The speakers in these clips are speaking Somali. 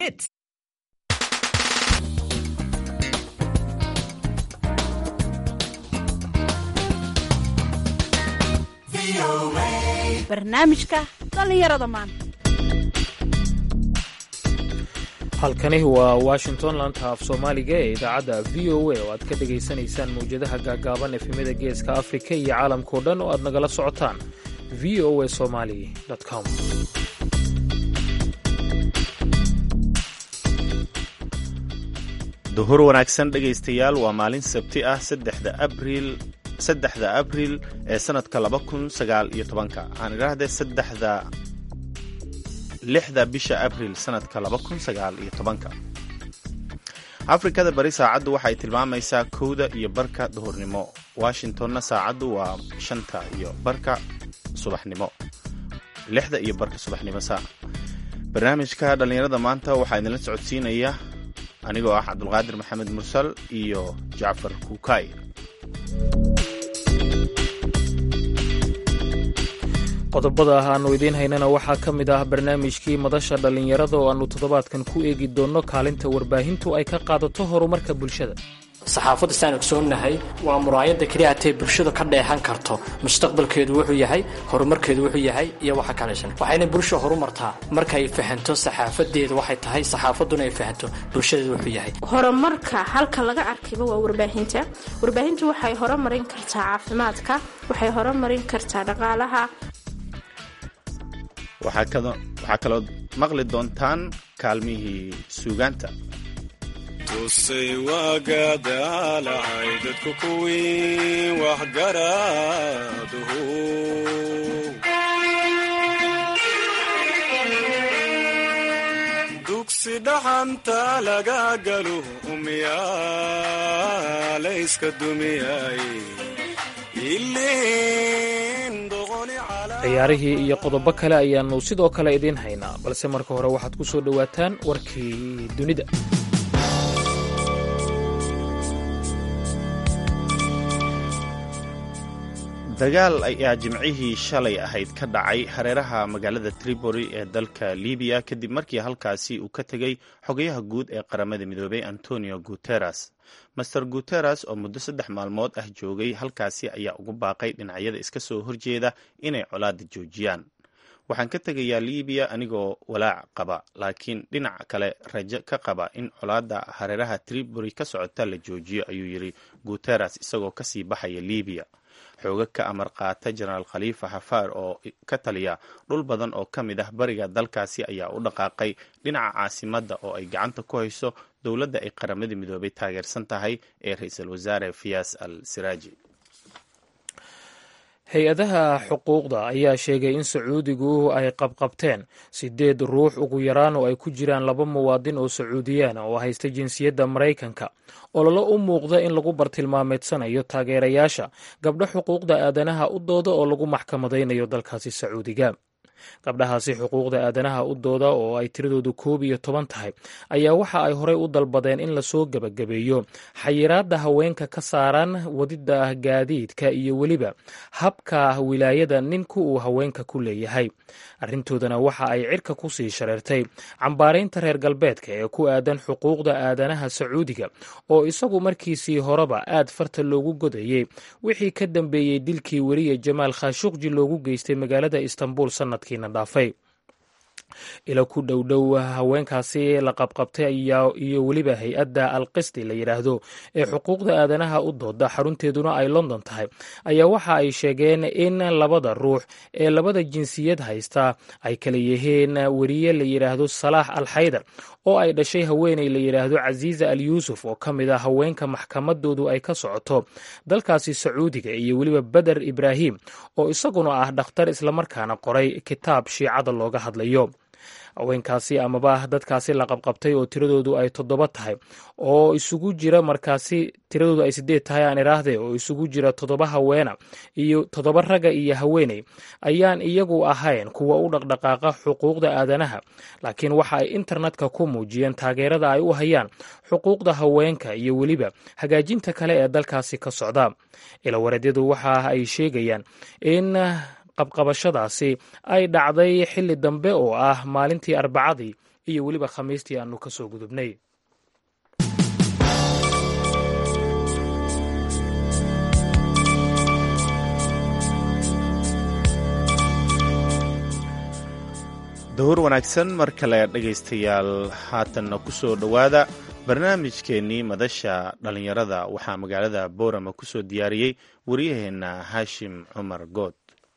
Hits. barnaamijka dhallinyarada maanta halkani waa washington laanta af soomaaliga ee idaacadda v o a oo aad ka dhegaysanaysaan mawjadaha gaagaaban efemada geeska afrika iyo caalamkao dhan oo aad nagala socotaan v o a somali com duhur wanaagsan dhegaystayaal waa maalin sabti ah saddexda abriil saddexda abriil ee sanadka laba kun sagaal iyo tobanka waxaan idhaahday saddexda lixda bisha abriil sanadka laba kun sagaal iyo tobanka afrikada bari saacaddu waxay tilmaamaysaa kowda iyo barka duhurnimo washingtonna saacaddu waa shanta iyo barka subaxnimo lixda iyo barka subaxnimo saa barnaamijka dhallinyarada maanta waxaa idinla socodsiinaya anigoo ah cabdulqaadir maxamed mursal iyo jacfar kuukay qodobada ah aannu idiin haynana waxaa ka mid ah barnaamijkii madasha dhallinyarada oo aannu toddobaadkan ku eegi doonno kaalinta warbaahintu ay ka qaadato horumarka bulshada saxaafadda saan ogsoonnahay waa muraayadda keliya hatee bulshada ka dheehan karto mustaqbalkeedu wuxuu yahay horumarkeedu wuxuu yahay iyo waxa kalaysan waxayna bulsha horumartaa markay fahanto saxaafadeeda waxay tahay saxaafadduna ay fahanto bulshadeedu wuxuu yahay horumarka halka laga arkayba waa warbaahinta warbaahintu waxay horumarin kartaa caafimaadka waxay horumarin kartaa dhaqaalaha waxaa kaloo maqli doontaan kaalmihii suugaanta tusay waagadaalacay dadku kuwii waxgaraaduhu dugsi dhaxanta laga galo umyaalayska dumiyay ciyaarihii iyo qodobo kale ayaannu sidoo kale idiin haynaa balse marka hore waxaad ku soo dhowaataan warkii dunida dagaal ayaa jimcihii shalay ahayd ka dhacay hareeraha magaalada tripoli ee dalka libiya kadib markii halkaasi uu ka tegey xogayaha guud ee qaramada midoobay antonio guteres master guteres oo muddo saddex maalmood ah joogay halkaasi ayaa ugu baaqay dhinacyada iska soo horjeeda inay colaada joojiyaan waxaan ka tegayaa libiya anigoo walaac qaba laakiin dhinac kale rajo ka qaba in colaada hareeraha tripoli ka socota la joojiyo ayuu yidhi guteres isagoo kasii baxaya libiya xooga ka amar qaata jenaraal khaliifa xafaar oo ka taliya dhul badan oo ka mid ah bariga dalkaasi ayaa u dhaqaaqay dhinaca caasimadda oo ay gacanta ku hayso dowladda ay qaramada midoobay taageersan tahay ee ra-iisul wasaare fiyas al siraaji hay-adaha xuquuqda ayaa sheegay in sacuudigu ay qabqabteen sideed ruux ugu yaraan oo ay ku jiraan laba muwaadin oo sacuudiyaana oo haysta jinsiyadda maraykanka ololo u muuqda in lagu bartilmaameedsanayo taageerayaasha gabdho xuquuqda aadanaha u dooda oo lagu maxkamadaynayo dalkaasi sacuudiga gabdhahaasi xuquuqda aadanaha u dooda oo ay tiradoodu koob iyo toban tahay ayaa waxa ay horey u dalbadeen in lasoo gebagabeeyo xayiraadda haweenka ka saaran wadida gaadiidka iyo weliba habka wilaayada ninku uu haweenka ku leeyahay arrintoodana waxa ay cirka ku sii shareertay cambaaraynta reer galbeedka ee ku aadan xuquuqda aadanaha sacuudiga oo isagu markiisii horeba aad farta loogu godayey wixii ka dambeeyey dilkii weriye jamaal khashuqji loogu geystay magaalada istanbul sanadkii dhaafay ila ku dhowdhow haweenkaasi la qabqabtay iyo weliba hay-adda alqisti la yidhaahdo ee xuquuqda aadanaha u dooda xarunteeduna ay london tahay ayaa waxa ay sheegeen in labada ruux ee labada jinsiyad haysta ay kala yihiin weriye la yidhaahdo salaax al xaydar oo ay dhashay haweeney la yidhaahdo casiiza al yuusuf oo ka mid a haweenka maxkamadoodu ay ka socoto dalkaasi sacuudiga iyo weliba beder ibraahim oo isaguna ah dhakhtar islamarkaana qoray kitaab shiicada looga hadlayo haweenkaasi amaba dadkaasi la qabqabtay oo tiradoodu ay toddoba tahay oo isugu jira markaasi tiradoodu ay sideed tahay aan idhaahdee oo isugu jira toddoba haweena iyo toddoba ragga iyo haweeney ayaan iyagu ahayn kuwa u dhaqdhaqaaqa xuquuqda aadanaha laakiin waxa ay internetka ku muujiyeen taageerada ay u hayaan xuquuqda haweenka iyo weliba hagaajinta kale ee dalkaasi ka socda ilawareedyadu waxa ay sheegayaan in qabqabashadaasi ay dhacday xilli dambe oo ah maalintii arbacadii iyo weliba khamiistii aanu ka soo gudubnay dahur wanaagsan mar kale dhegaystayaal haatanna ku soo dhowaada barnaamijkeennii madasha dhallinyarada waxaa magaalada boorama ku soo diyaariyey waryaheenna haashim cumar good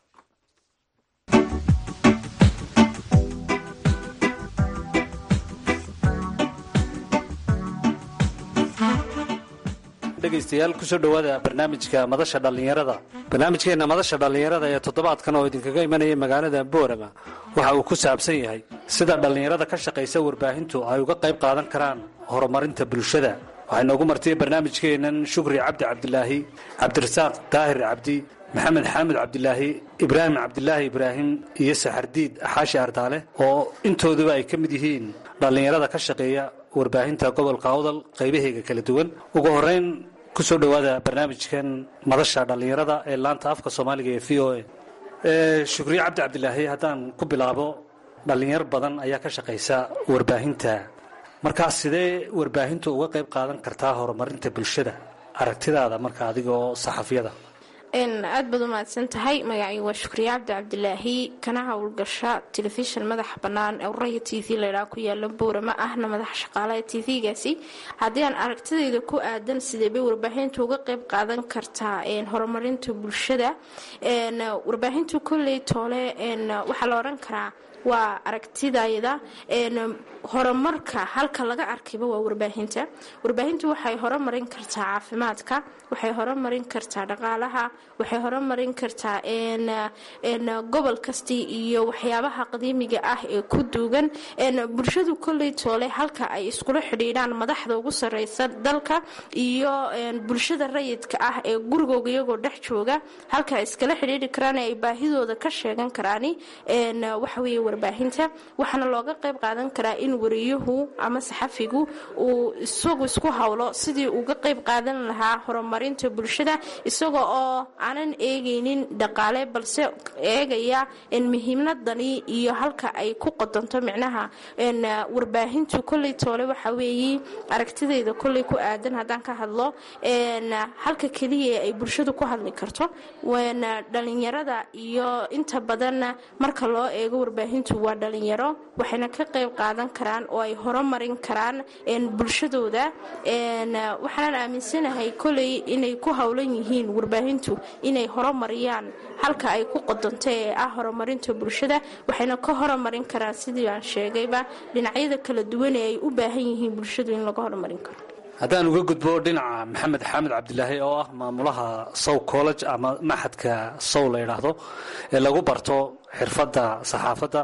dhegaystayaal kusoo dhowaada barnaamijka madasha dhallinyarada barnaamijkeenna madasha dhallinyarada ee toddobaadkan oo idinkaga imanaya magaalada boorama waxa uu ku saabsan yahay sida dhallinyarada ka shaqaysa warbaahintu ay uga qayb qaadan karaan horumarinta bulshada waxay noogu martay barnaamijkeennan shukri cabdi cabdilaahi cabdirasaaq daahir cabdi maxamed xaamud cabdilaahi ibraahim cabdilaahi ibraahim iyo saxardiid xaashi ardaale oo intooduba ay ka mid yihiin dhallinyarada ka shaqeeya warbaahinta gobolka awdal qaybaheega kala duwan ugu horeyn kusoo dhowaada barnaamijkan madasha dhallinyarada ee laanta afka soomaaliga ee v o a shukriye cabdi cabdilaahi haddaan ku bilaabo dhallinyar badan ayaa ka shaqaysa warbaahinta markaa sidee warbaahintu uga qayb qaadan kartaa horumarinta bulshada aragtidaada marka adigoo saxafiyada aad baad u mahadsan tahay magacii waa shukriye cabdi cabdilaahi kana howlgasha telefishin madaxa bannaan ee uraya t v laydhaa ku yaala boorama ahna madaxa shaqaalaha t v-gaasi haddii aan aragtidayda ku aadan sidee bay warbaahintu uga qayb qaadan kartaa horumarinta bulshada warbaahintu kolley toole waxaa la odhan karaa waa aragtidayda horumarka halka laga arkayba waa warbaahinta warbaahintu waxay horumarin kartaa caafimaadka waxay horumarin kartaa dhaqaalaha waxay horumarin kartaa gobol kastii iyo waxyaabaha qadiimiga ah ee ku duugan bulshadu kolley toole halka ay iskula xidhiidhaan madaxda ugu sareysa dalka iyo bulshada rayidka ah ee gurigooga iyagoo dhex jooga halka ay iskala xidhiidhi karaan ay baahidooda ka sheegan karaani waxaweye warbaahinta waxaana looga qayb qaadan karaa in wariyuhu ama saxafigu uu isagu isku howlo sidii uga qayb qaadan lahaa horumarinta bulshada isaga oo aanan eegaynin dhaqaale balse eegaya muhiimadani iyo halka ay ku qodanto micnaha warbaahintu kolley toole waxa weeye aragtidayda kolley ku aadan haddaan ka hadlo halka keliya ay bulshadu ku hadli karto dhalinyarada iyo inta badan marka loo eego warbaahintu waa dhalinyaro waxayna ka qayb qaadan karaan oo ay horumarin karaan bulshadooda waxaanan aaminsanahay koley inay ku howlan yihiin warbaahintu inay horumariyaan halka ay ku qodanto ee ah horumarinta bulshada waxayna ka horumarin karaan sidii aan sheegayba dhinacyada kala duwan ee ay u baahan yihiin bulshadu in laga horumarin karo haddaan uga gudbo dhinaca maxamed xamed cabdilaahi oo ah maamulaha sow college ama maxadka sow la yidhaahdo ee lagu barto xirfadda saxaafadda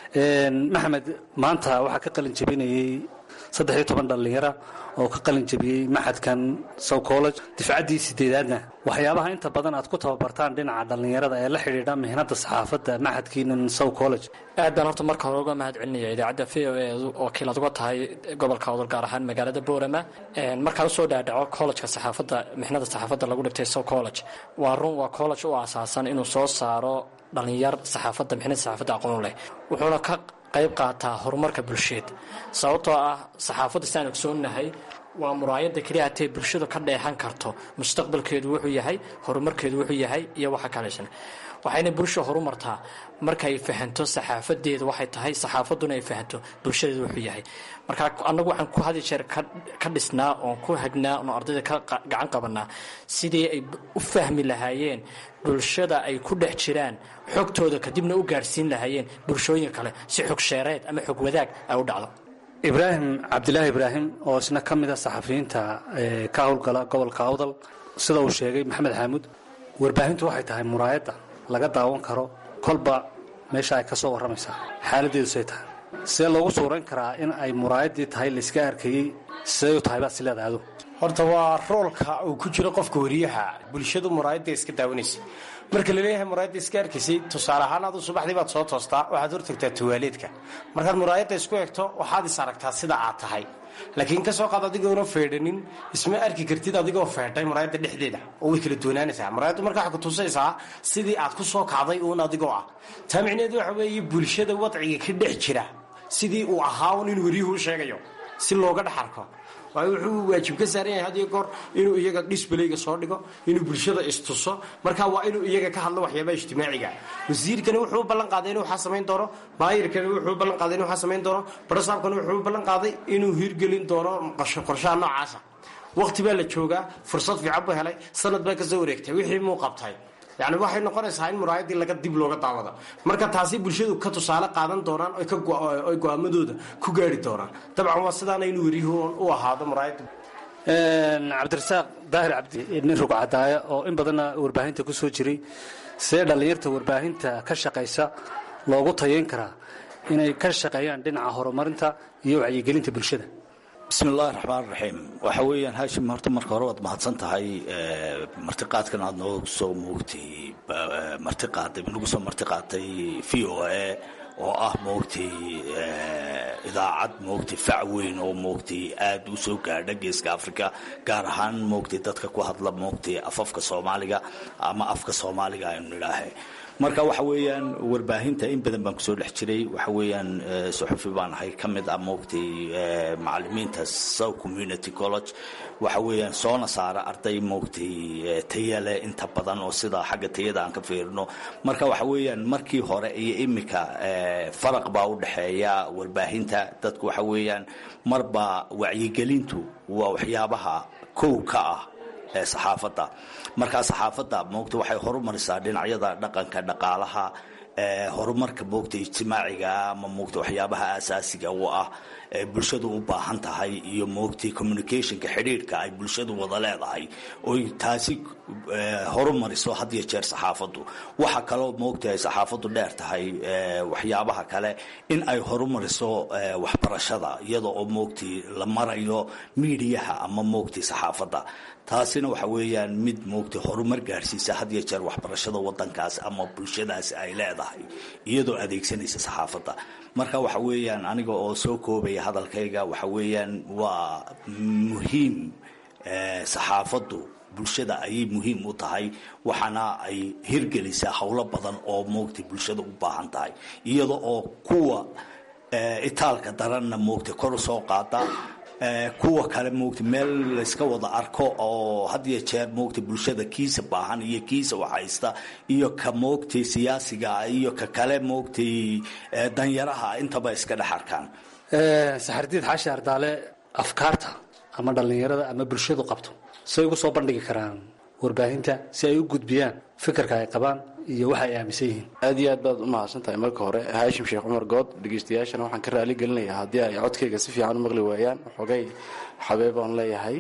maxamed maanta waxaa ka qalin jebinayey saddex iyo toban dhallinyara oo ka qalin jebiyey maxadkan sow college difcaddii sideedaadna waxyaabaha inta badan aad ku tababartaan dhinaca dhallinyarada ee la xidhiidha mihnada saxaafadda maxadkiinan sow college aad baan horta marka hore uga mahad celinaya idaacadda v o e oo kiilaad uga tahay gobolka odol gaar ahaan magaalada boorama markaan usoo dhaadhaco collejka saxaafadda mixnada saxaafadda lagu dhigtay sow college waa run waa college u aasaasan inuu soo saaro dhalinyar saxaafadda mixnada saxaafadda aqoon leh wuxuuna ka qayb qaataa horumarka bulsheed sababtoo ah saxaafadda sidaan ogsoonahay waa muraayada keliya hatee bulshadu ka dheehan karto mustaqbalkeedu wuxuu yahay horumarkeedu wuxuu yahay iyo waxa kalaysan waxayna bulsha horumartaa markay fahanto saxaafadeeda waxay tahay saxaafaduna ay fahanto bulshadeedu wuxuu yahay marka annagu waxaan ku hadi jeer ka dhisnaa oon ku hagnaa oon ardayda ka gacan qabanaa sidii ay u fahmi lahaayeen bulshada ay ku dhex jiraan xogtooda kadibna u gaadhsiin lahaayeen bulshooyin kale si xog sheereed ama xog wadaag ay u dhacdo ibraahim cabdilaahi ibraahim oo isna ka mid a saxafiyiinta ka howlgala gobolka awdal sida uu sheegay maxamed xaamuud warbaahintu waxay tahay muraayadda laga daawan karo kolba meesha ay ka soo warramaysaa xaaladeedu say tahay see loogu suurayn karaa in ay muraayaddii tahay layska arkayey siday u tahay baad si leedahay adu horta waa roolka uu ku jiro qofka wariyaha bulshadu muraayadda iska daawanaysa marka laleeyahay muraayadda iska arkaysay tusaale ahaan adu subaxdii baad soo toostaa waxaad hortagtaa tuwaaleedka markaad muraayadda isku egto waxaad is aragtaa sida aad tahay laakiin kasoo qaad adigoona feedhanin isma arki kartid adigoo feedhay muraayadda dhexdeeda oo way kala doonaanaysaa muraayaddu marka waxay kutusaysaa sidii aad ku soo kacday uun adigoo ah taa micneheedu waxa weeye bulshada wadciga ka dhex jira sidii uu ahaa un inuu waryuhu u sheegayo si looga dhex arko waayo wuxuu waajib ka saaran yahay had iyo goor inuu iyaga disbalayga soo dhigo inuu bulshada istuso marka waa inuu iyaga ka hadlo waxyaabaha ijtimaaciga wasiirkani wuxuu u ballan qaaday inuu waxaa samayn doono maayirkani wuxuu u ballan qaaday inuu waxaa samayn doono barasaabkani wuxuu u ballan qaaday inuu hirgelin doono qorshaha noocaasa waqti baa la joogaa fursad fiican buu helay sanad baa kasoo wareegtay wixii muu qabtay yani waxay noqonaysaa in muraayadii laga dib looga daawado marka taasi bulshadu ka tusaale qaadan doonaan oy go-aamadooda ku gaari doonaan dabcan waa sidaana inuu weriyuhu u ahaado muraayada cabdirasaaq daahir cabdi nin rugcadaaya oo in badanna warbaahinta ku soo jiray see dhallinyarta warbaahinta ka shaqaysa loogu tayayn karaa inay ka shaqeeyaan dhinaca horumarinta iyo wacyigelinta bulshada bismi illaahi raxmaan raxiim waxa weeyaan haashim horta marka hore waad mahadsan tahay martiqaadkan aad noogu soo moogtay martiqaaday nagu soo martiqaatay v o a oo ah moogtay idaacad moogtay fac weyn oo moogtay aada u soo gaadha geeska africa gaar ahaan moogtay dadka ku hadla moogtay afafka soomaaliga ama afka soomaaliga aynu nidhaahe marka waxa weeyaan warbaahinta in badan baan kusoo dhex jiray waxa weeyaan suxufi baan ahay ka mid ah moogtay macalimiinta south community college waxa weeyaan soona saara arday moogtay tayale inta badan oo sida xagga tayada aan ka fiirino marka waxa weeyaan markii hore iyo imika faraq baa u dhexeeya warbaahinta dadku waxa weeyaan marba wacyigelintu waa waxyaabaha kow ka ah saxaafadda markaa saxaafadda moogta waxay horumarisaa dhinacyada dhaqanka dhaqaalaha horumarka moogta ijtimaaciga ama moogta waxyaabaha asaasiga u ah ee bulshadu u baahan tahay iyo moogtay communicationka xidhiidhka ay bulshadu wada leedahay oy taasi horumariso had iyo jeer saxaafaddu waxa kaloo moogta ay saxaafaddu dheer tahay waxyaabaha kale in ay horumariso waxbarashada iyada oo moogtay la marayo miidiyaha ama moogtay saxaafadda taasina waxa weeyaan mid moogtay horumar gaadhsiisa had iyo jeer waxbarashada wadankaas ama bulshadaasi ay leedahay iyadoo adeegsanaysa saxaafadda marka waxa weeyaan aniga oo soo koobaya hadalkayga waxa weeyaan waa muhiim saxaafaddu bulshada ayay muhiim u tahay waxaana ay hirgelisaa howlo badan oo moogtay bulshada u baahan tahay iyada oo kuwa itaalka daranna moogtay kor u soo qaada kuwa kale moogtay meel layska wada arko oo had iyo jeer moogtay bulshada kiisa baahan iyo kiisa waxhaysta iyo ka moogtay siyaasiga iyo ka kale moogtay danyaraha intaba iska dhex arkaan saxardiid xaashi ardaale afkaarta ama dhallinyarada ama bulshadu qabto say ugu soo bandhigi karaan warbaahinta si ay u gudbiyaan fikirka ay qabaan iyo waxa ay aaminsan yihiin aad iyo aad baad u mahadsan tahay marka hore haashim sheekh cumar good dhegeystayaashana waxaan ka raali gelinayaa haddii ay codkayga si fiican u maqli waayaan xogay xabeeb aan leeyahay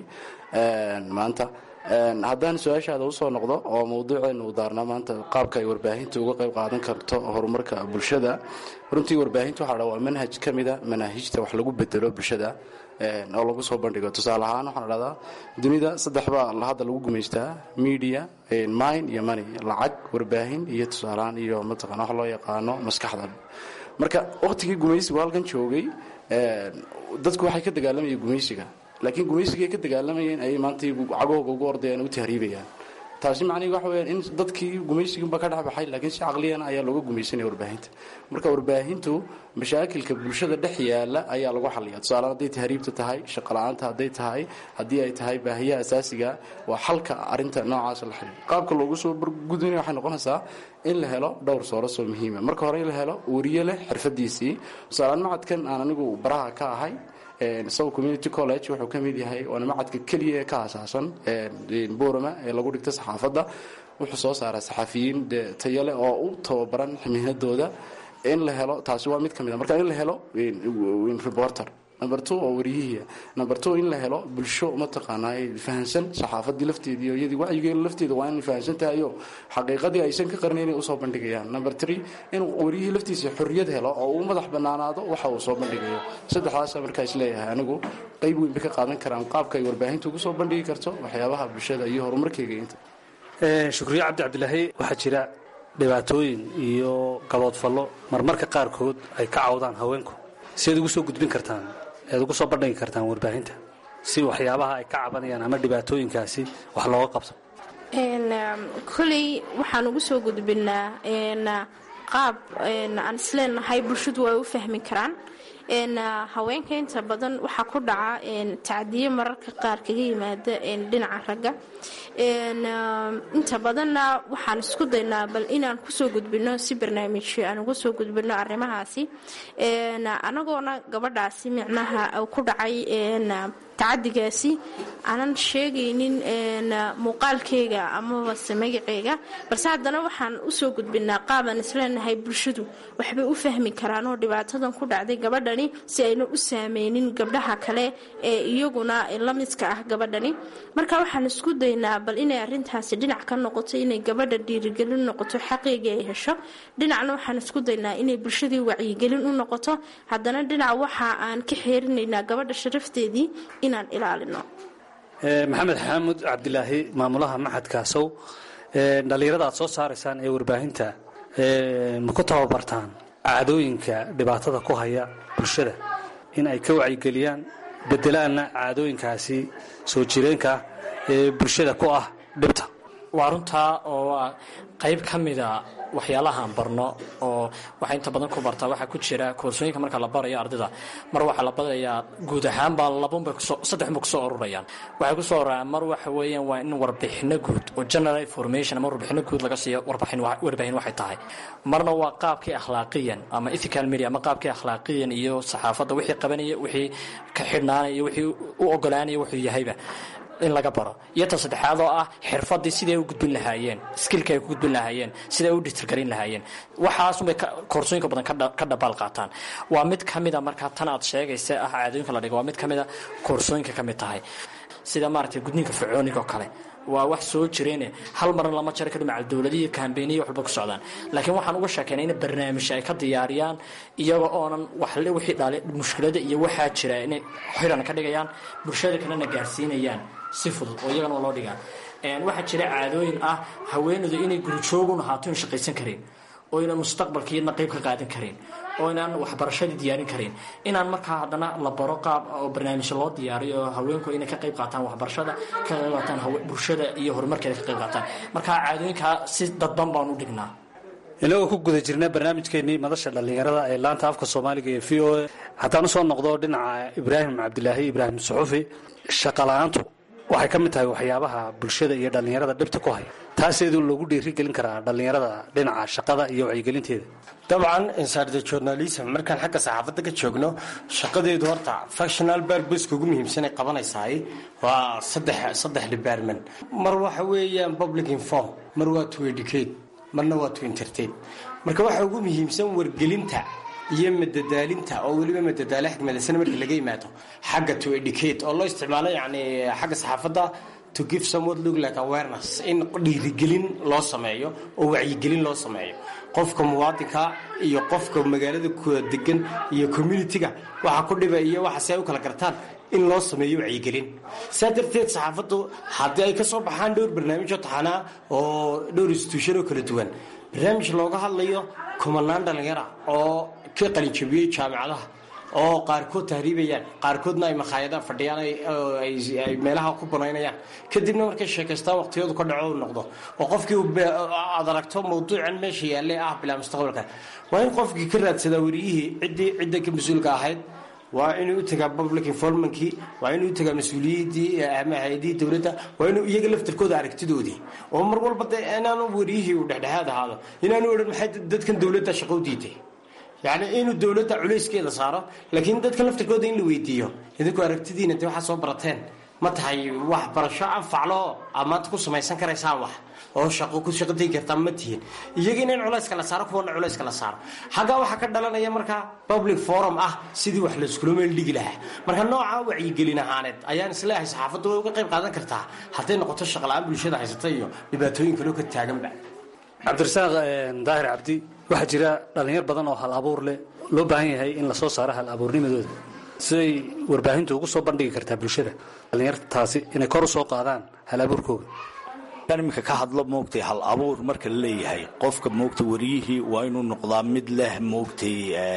maanta haddaan su-aashaada usoo noqdo oo mawduuceenu u daarnaa maanta qaabka ay warbaahinta uga qayb qaadan karto horumarka bulshada runtii warbaahinta waxaa dha waa manhaj ka mida manaahijta wax lagu bedelo bulshada oo lagu soo bandhigo tusaale ahaan waxaan dhahdaa dunida saddex baa hadda lagu gumaystaa media mine iyo money lacag warbaahin iyo tusaalehaan iyo mataqana wax loo yaqaano maskaxda marka waqtigii gumaysigu halkan joogay dadku waxay ka dagaalamayeen gumaysiga laakiin gumaysigay ka dagaalamayeen ayay maanta cagahooga ugu ordayaan u tahriibayaan taasi macnihi waxa weyaan in dadkii gumaysigiinba ka dhexbaxay laakiin si caqliyana ayaa looga gumaysanaya warbaahinta marka warbaahintu mashaakilka bulshada dhex yaala ayaa lagu xaliya tusaale hadday tahriibta tahay shaqala-aanta hadday tahay haddii ay tahay baahiyaha asaasiga waa xalka arinta noocaas la xaliyo qaabka loogu soo gudbinaya waxay noqonaysaa in la helo dhowr soorasoo oo muhiima marka hore in la helo wariye leh xirfadiisii tusaaleaan macadkan aan anigu baraha ka ahay south community college wuxuu ka mid yahay waana macadka keliya ee ka asaasan borama ee lagu dhigta saxaafadda wuxuu soo saaraa saxafiyiin tayale oo u tababaran mihnadooda in la helo taasi waa mid ka mid a marka in la helo reporter number two oo wariyihii number two in la helo bulsho mataqaanaa fahansan saxaafadii lafteedii iyo iyadii wacyigeeda lafteeda waa in fahansan tahayo xaqiiqadii aysan ka qarnayn inay usoo bandhigayaan number three in wariyihii laftiisa xorriyad helo oo uu madax banaanaado waxa uu soo bandhigayo saddexdaasa markaa is leeyahay anigu qayb weyn bay ka qaadan karaan qaabka ay warbaahinta ugu soo bandhigi karto waxyaabaha bulshada iyo horumarkeyga inta shukriye cabdi cabdilaahi waxaa jira dhibaatooyin iyo gaboodfallo marmarka qaarkood ay ka cawdaan haweenku siaad ugu soo gudbin kartaan ead ugu soo bandhigi kartaan warbaahinta si waxyaabaha ay ka cabanayaan ama dhibaatooyinkaasi wax looga qabto koley waxaan ugu soo gudbinaa qaab aan isleenahay bulshadu ay u fahmi karaan haweenka inta badan waxaa ku dhaca tacdiyo mararka qaar kaga yimaada dhinaca ragga inta badanna waxaan isku daynaa bal inaan kusoo gudbino si barnaamijyo aan uga soo gudbino arrimahaasi anagoona gabadhaasi micnaha ku dhacay tacadigaasi aanan sheegaynin muuqaalkeyga amabase magaceyga balse haddana waxaan usoo gudbinaa qaabaan isleenahay bulshadu waxbay u fahmi karaan oo dhibaatadan ku dhacday gabadhani si ayna u saameynin gabdhaha kale ee iyaguna la midka ah gabadhani marka waxaan isku daynaa bal inay arintaasi dhinac ka noqoto inay gabadha dhiirigelin noqoto xaqiigii ay hesho dhinacna waxaan isku daynaa inay bulshadii wacyigelin u noqoto haddana dhinac waxa aan ka xeerinaynaa gabadha sharafteedii inaan ilaalino maxamed xaamud cabdilaahi maamulaha maxadka sow dhallinyarada aad soo saaraysaan ee warbaahinta ma ku tababartaan caadooyinka dhibaatada ku haya bulshada in ay ka wacyigeliyaan bedelaanna caadooyinkaasi soo jireenka ah ee bulshada ku ah dhibta waa runtaa oo waa qayb ka mida waxyaalahaan barno oo waxay inta badan ku bartaa waxaa ku jira koorsooyinka marka la barayo ardayda mar waxaa la barayaa guud ahaanbaa labunbay saddexunbay kusoo ururayaan waxay kusoo ururayaan mar waxa weeyaan waa in warbixino guud oo general information ama warbixino guud laga siiyo warbaahin waxay tahay marna waa qaabkii akhlaaqiyan ama ethical media ama qaabkii akhlaaqiyan iyo saxaafadda wixii qabanaya wixii ka xidhnaanaya wixii u ogolaanaya wuxuu yahayba in laga baro iyo ta saddexaad oo ah xirfadii siday u gudbin lahaayeen skilka ay ku gudbin lahaayeen siday u dhitirgelin lahaayeen waxaasunbay koorsooyinka badan ka dhabaal qaataan waa mid ka mida markaa tan aad sheegaysa ah caadooyinka la dhigo waa mid ka mida koorsooyinka ka mid tahay sida maaragtay gudniinka fircooniga oo kale waa wax soo jireene hal marna lama jari karo macal dowladiyo kaambeyniya waxba ku socdaan laakiin waxaan uga sheekeynay in barnaamij ay ka diyaariyaan iyaga oonan waxle wixii dhale mushkilada iyo waxaa jira inay xiran ka dhigayaan bulshada kalena gaarsiinayaan si fudud oo iyagana loo dhigaa waxaa jira caadooyin ah haweenaydu inay gurujoogun ahaato in shaqaysan karin oo inaan mustaqbalkiiyadna qayb ka qaadan karin oo inaan waxbarashadii diyaarin karin inaan markaa haddana la baro qaab oo barnaamijyo loo diyaariyo oo haweenku inay ka qayb qaataan waxbarashada ka qayb qaataan bulshada iyo horumarkeeda ka qayb qaataan markaa caadooyinkaa si dadban baan u dhignaa inagoo ku guda jirna barnaamijkeenii madasha dhallinyarada ee laanta afka soomaaliga ee v o a haddaan usoo noqdo dhinaca ibraahim cabdilaahi ibraahim suxufi shaqala-aantu waxay ka mid tahay waxyaabaha bulshada iyo dhallinyarada dhibta ku haya taaseedu loogu dhiirigelin karaa dhallinyarada dhinaca shaqada iyo wacyigelinteeda dabcan insarde journalism markaan xagga saxaafadda ka joogno shaqadeedu horta functional barbuska ugu muhiimsan ay qabanaysaay waa saddex saddex department mar waxa weeyaan public inform mar waa to educate marna waa to entertain marka waxa ugu muhiimsan wargelinta iyo madadaalinta oo weliba madadaalo xikmadaysan marka laga yimaado xagga to educate oo loo isticmaalo yani xagga saxaafadda to give somewhat look like awareness in dhiirigelin loo sameeyo oo wacyigelin loo sameeyo qofka muwaadinka iyo qofka magaalada degan iyo communitiga waxa ku dhiba iyo waxa si ay u kala gartaan in loo sameeyo wacyigelin saa darteed saxaafaddu haddii ay ka soo baxaan dhowr barnaamijoo taxanaa oo dhowr institution oo kala duwan barnaamij looga hadlayo kumanaan dhallinyara oo ka qalinjabiyey jaamicadaha oo qaarkood tahriibayaan qaarkoodna ay makhaayadaha fadhiyaan ay meelaha ku banaynayaan kadibna markay sheekaystaan waqtiyadu ka dhaco u noqdo oo qofkii aad aragto mawduucan meesha yaallay ah bilaa mustaqbalka waa in qofkii ka raadsadaa wariyihii ciddii cidda ka mas-uulka ahayd waa inuu u tagaa public informankii waa inuu u tagaa mas-uuliyiddii ama hay-adihii dowladda waa inuu iyaga laftarkooda aragtidoodii oo mar walba de inaanu wariyihii uu dhexdhexaad ahaado inaanu odhan maxay dadkan dowladda shaqo u diiday yacni inuu dowladda culayskeeda saaro laakiin dadka laftarkooda in la weydiiyo idinku aragtidiina de waxaad soo barateen ma tahay wax barasho anfaclo amaad ku samaysan karaysaan wax oo shaqo ku shaqo tegi kartaa ma tihiin iyagina in culayska la saaro kuwana culayska la saaro xaggaa waxaa ka dhalanaya markaa public forum ah sidii wax layskula meel dhigi lahaa marka nooca wacyigelin ahaaneed ayaan isleeyahay saxaafaddu way uga qayb qaadan kartaa hadday noqoto shaqala-aan bulshada haysata iyo dhibaatooyin kaloo ka taaganba cabdirasaaq daahir cabdi waxaa jira dhallinyar badan oo hal abuur leh loo baahan yahay in lasoo saaro hal abuurnimadooda siday warbaahintu ugu soo bandhigi kartaa bulshada dhallinyartaasi inay kor u soo qaadaan hal abuurkooda iminka ka hadlo moogtay hal abuur marka la leeyahay qofka moogtay wariyihii waa inuu noqdaa mid leh moogtay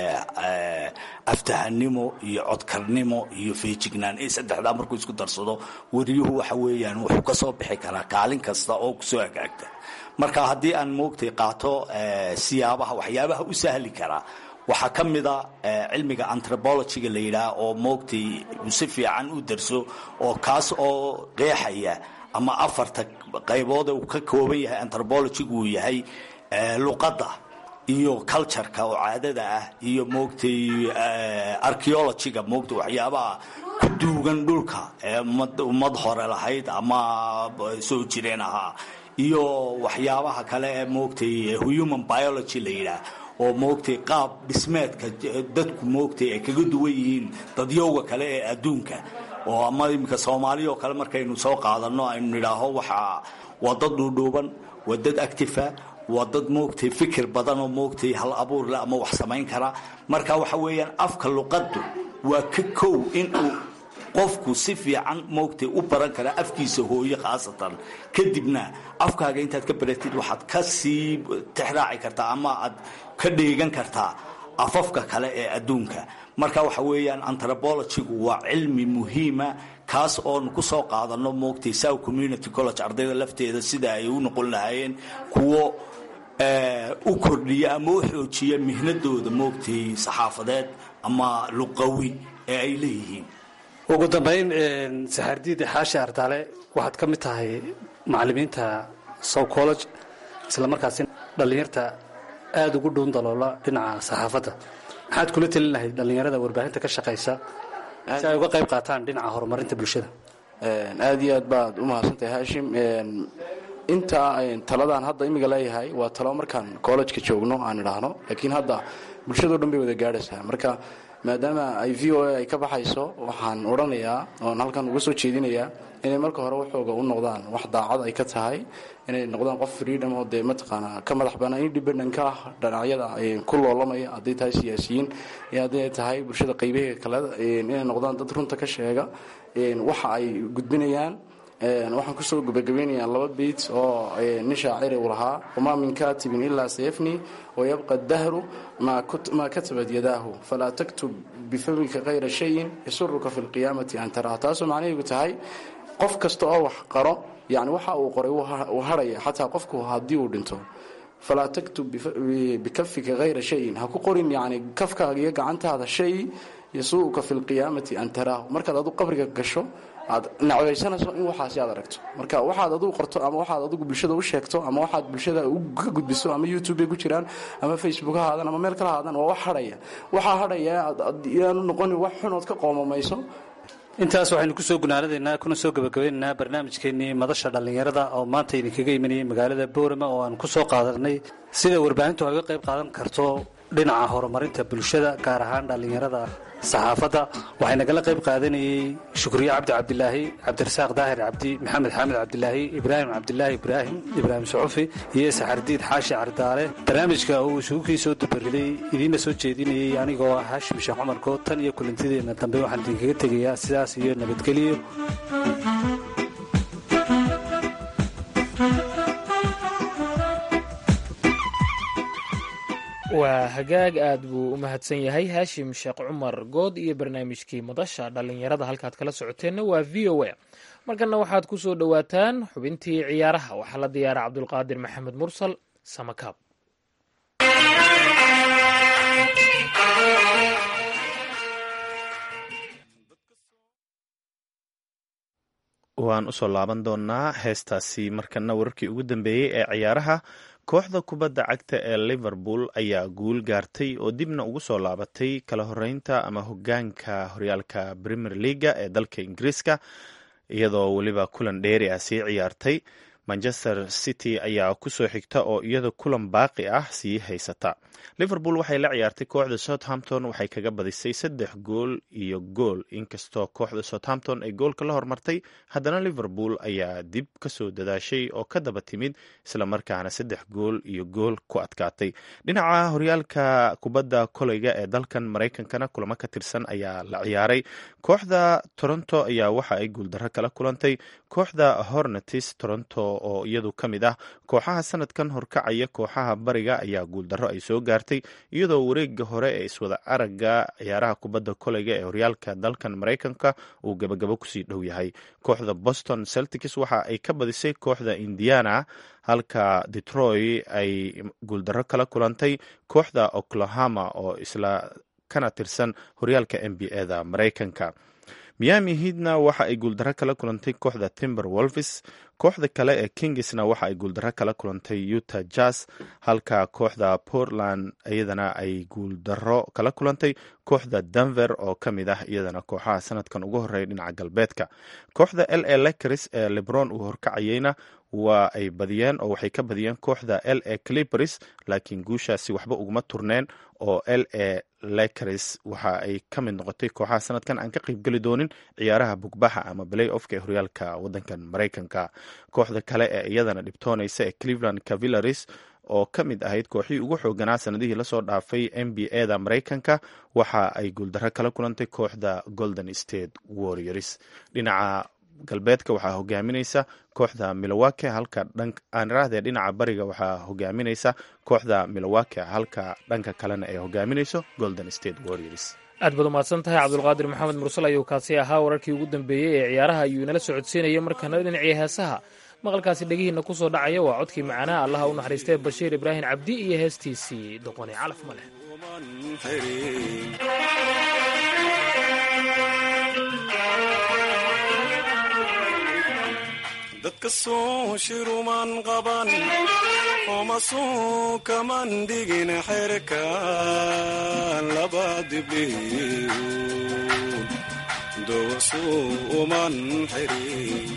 aftahanimo iyo codkarnimo iyo feejignaan ee saddexdaa markuu isku darsado wariyuhu waxa weeyaan wuxuu ka soo bixi karaa kaalin kasta oo kusoo hagaagta marka haddii aan moogtay qaato siyaabaha waxyaabaha u sahli karaa waxaa ka mida cilmiga antropologyga la yidhaah oo moogtay si fiican u darso oo kaas oo qeexaya ama afarta qaybood uu ka kooban yahay antropologygu uu yahay luqadda iyo cultureka oo caadada ah iyo moogtay archeologyga moogtay waxyaabaha ku duugan dhulka ee ummad hore lahayd ama soo jireen ahaa iyo waxyaabaha kale ee moogtay human biology la yidhaah oo moogtay qaab dhismeedka dadku moogtay ay kaga duwan yihiin dadyowga kale ee adduunka oo ama iminka soomaaliya oo kale markaynu soo qaadano aynu nidhaaho waxaa waa dad dhuudhuuban waa dad actifa waa dad moogtay fikir badan oo moogtay hal abuur leh ama wax samayn kara marka waxa weeyaan afka luqaddu waa ka kow inuu qofku si fiican moogtay u baran karaa afkiisa hooye khaasatan kadibna afkaaga intaad ka baratid waxaad ka sii tixraaci kartaa ama aad ka dheegan kartaa afafka kale ee adduunka marka waxa weeyaan antropologygu waa cilmi muhiima kaas oonu ku soo qaadano moogtay south community college ardayda lafteeda sida ay u noqon lahaayeen kuwo u kordhiya ama u xoojiya mihnadooda moogtay saxaafadeed ama luqawi ee ay leeyihiin ugu dambayn saxaardiid xaashi ardaale waxaad ka mid tahay macalimiinta sow college isla markaasi dhallinyarta aada ugu dhuun daloola dhinaca saxaafadda maxaad kula telin lahayd dhallinyarada warbaahinta ka shaqaysa si ay uga qayb qaataan dhinaca horumarinta bulshada aada iyo aad baad u mahadsantahay haashim inta taladaan hadda imiga leeyahay waa talo markaan collejka joogno aan idhaahno laakiin hadda bulshadao dhan bay wada gaadhaysaa marka maadaama ay v o a ay ka baxayso waxaan odhanayaa oon halkan uga soo jeedinayaa inay marka hore waxooga u noqdaan wax daacad ay ka tahay inay noqdaan qof freedom oo dee mataqaanaa ka madax banaan independent ka ah dhanacyada ku loolamaya hadday tahay siyaasiyiin iyo hadday tahay bulshada qaybaheeda kale inay noqdaan dad runta ka sheega waxa ay gudbinayaan waxaan kusoo gabagabeynayaa laba beyt oo nin shaaciri uu lahaa wamaa min katibin ilaa sayafni wayabqa dahru maa katabat yadaahu falaa taktub bifamika kayra shayin yasuruka fi lqiyaamati an taraha taasoo macnaheedu tahay qof kasta oo wax qaro yani waxa uu qoray uu harhaya xataa qofku haddii uu dhinto falaa taktub bikafika hayra shayin ha ku qorin yani kafkaaga iyo gacantaada shay yasuuka fi lqiyaamati an taraahu markaad adu qabriga gasho aad nacbaysanayso in waxaasi aad aragto marka waxaad adigu qorto ama waxaad adigu bulshada u sheegto ama waxaad bulshada ka gudbiso ama youtube bay ku jiraan ama facebook ha haadan ama meel kala haadan waa wax hadhaya waxaa hadhaya yaanu noqonin wax xunood ka qoomamayso intaas waxaynu kusoo gunaanadaynaa kuna soo gabagabaynaynaa barnaamijkeenii madasha dhallinyarada oo maanta idinkaga imanayay magaalada boorama oo aan ku soo qaadanay sida warbaahintu ay uga qayb qaadan karto dhinaca horumarinta bulshada gaar ahaan dhallinyarada saxaafadda waxay nagala qayb qaadanayey shukriye cabdi cabdilaahi cabdirasaaq daahir cabdi maxamed xaamed cabdilaahi ibraahim cabdilaahi ibraahim ibraahim suxufi iyo saxardiid xaashi cardaale barnaamijka uu isugu kii soo dabariday idiinna soo jeedinayey anigoo ah haashim sheekh cumar good tan iyo kulantideenna dambe waxaan idinkaga tegayaa sidaas iyo nabadgelyo waa hagaag aad buu u mahadsan yahay haashim sheekh cumar good iyo barnaamijkii madasha dhallinyarada halkaad kala socoteenna waa v o a markanna waxaad ku soo dhowaataan xubintii ciyaaraha waxaa la diyaara cabdulqaadir maxamed mursal samakaab waan usoo laaban doonaa heestaasi markana wararkii ugu dambeeyey ee ciyaaraha kooxda kubadda cagta ee liverpool ayaa guul gaartay oo dibna ugu soo laabatay kala horeynta ama hogaanka horyaalka premier leaga ee dalka ingiriiska iyadoo weliba kulan dheeri ah sii ciyaartay manchester city ayaa kusoo xigta oo iyada kulan baaqi ah sii haysata liverpool waxay la ciyaartay kooxda southampton waxay kaga badisay saddex gool iyo gool inkastoo kooxda southampton ay goolka la hormartay haddana liverpool ayaa dib kasoo dadaashay oo ka daba timid islamarkaana saddex gool iyo gool ku adkaatay dhinaca horyaalka kubadda koleyga ee dalkan maraykankana kulamo ka tirsan ayaa la ciyaaray kooxda toronto ayaa waxa ay guuldarro kala kulantay kooxda hornetis toronto oo iyadu ka mid ah kooxaha sanadkan horkacaya kooxaha bariga ayaa guuldarro ay soo gaartay iyadoo wareega hore ee iswada aragga ciyaaraha kubadda koleyga ee horyaalka dalkan maraykanka uu gabagabo kusii dhow yahay kooxda boston celtics waxa ay ka badisay kooxda indiana halka detroit ay guuldarro kala kulantay kooxda oklahoma oo isla kana tirsan horyaalka n b a da maraykanka miami hiidna waxa ay guuldarro kala kulantay kooxda timber wolvis kooxda kale ee kingisna waxa ay guuldarro kala kulantay utah jazz halka kooxda portland iyadana ay guuldarro kala kulantay kooxda denver oo ka mid ah iyadana kooxaha sanadkan ugu horeeya dhinaca galbeedka kooxda l a lakers ee lebron uu horkacayeyna waa ay badiyeen oo waxay ka badiyeen kooxda l a clipers laakiin guushaasi waxba uguma turneen oo l a lakers waxa ay ka mid noqotay kooxaha sanadkan aan ka qaybgeli doonin ciyaaraha bugbaxa ama balay ofka ee horyaalka wadankan maraykanka kooxda kale ee iyadana dhibtoonaysa ee cleveland cavillaris oo ka mid ahayd kooxihii ugu xooganaa sanadihii lasoo dhaafay n b a da maraykanka waxa ay guuldarro kala kulantay kooxda golden state warriors dhinaca galbeedka waxaa hogaaminaysa kooxda milowake halka aan iraahdee dhinaca bariga waxaa hogaaminaysa kooxda milowake halka dhanka kalena ay hogaaminayso golden state warriors aad baad umahadsan tahay cabdulqaadir maxamed mursal ayuu kaasi ahaa wararkii ugu dambeeyey ee ciyaaraha ayuu inala socodsiinaya markana dhinacii heesaha maqalkaasi dhegihiina ku soo dhacaya waa codkii macaanaha allaha u naxariistay bashiir ibraahim cabdi iyo heestiisii doqoni calaf ma leh dadka soo shiruman qaban oma suu kaman dhigin xerka laba dibliyu dowasuu uman xirin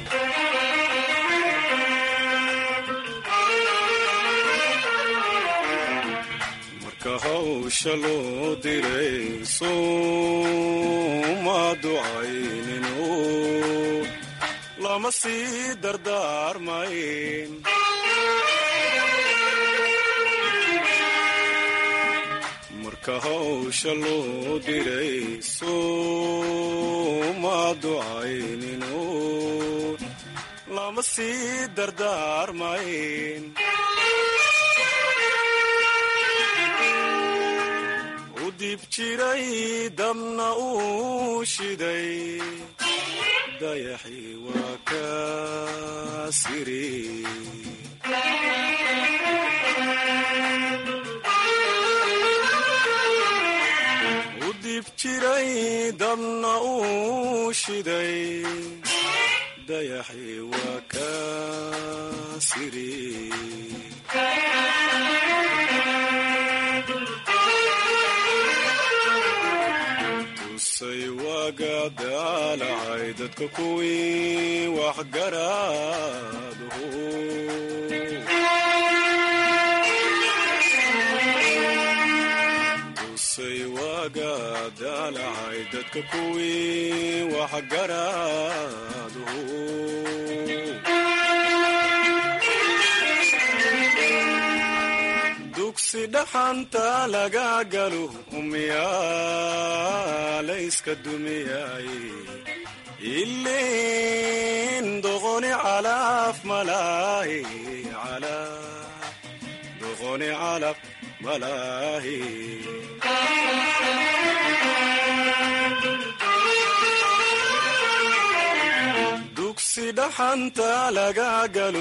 marka hawsha loo diray suuma ducayninu lama sii dardaarmayn marka hawsha loo diray suuma ducayninu lama sii dardaarmayn u dib jiray dabna uu shiday dayaxi waa ka siri u dib jiray dabna uu shiday dayaxi waa ka siri tusay waaga daalacay dadka kuwii waxgaraaduhu tusay waaga daalacay dadka kuwii waxgaraaduhu dugsi dhaxanta laga galo umyaalayska dumiyay ilin doqoni calaf malaahi doqoni calaf malaahi dugsi dhaxanta laga galo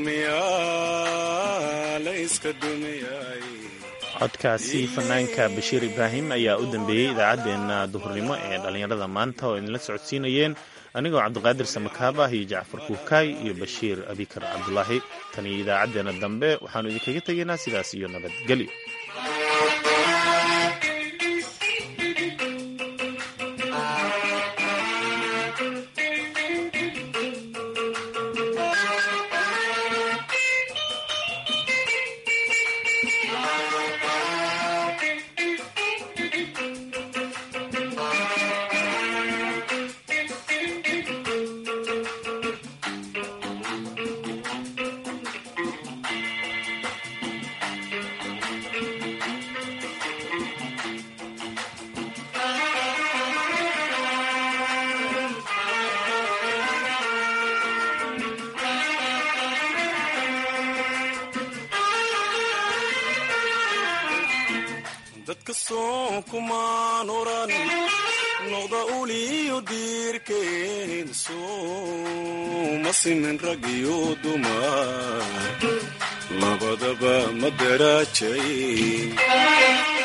umyaalayska dumiyay codkaasi fanaanka bashiir ibraahim ayaa u dambeeyey idaacaddeenna duhurnimo ee dhallinyarada maanta oo idinla socodsiinayeen anigoo cabdiqaadir samakaabah iyo jacfar kuukaay iyo bashiir abikar cabdulaahi tan iyo idaacaddeenna dambe waxaannu idinkaga tegaynaa sidaas iyo nabadgelyo inkastoo kumaan oran noqda uliyo diirkeen sooma simin rag iyo dumar labadaba ma daraajay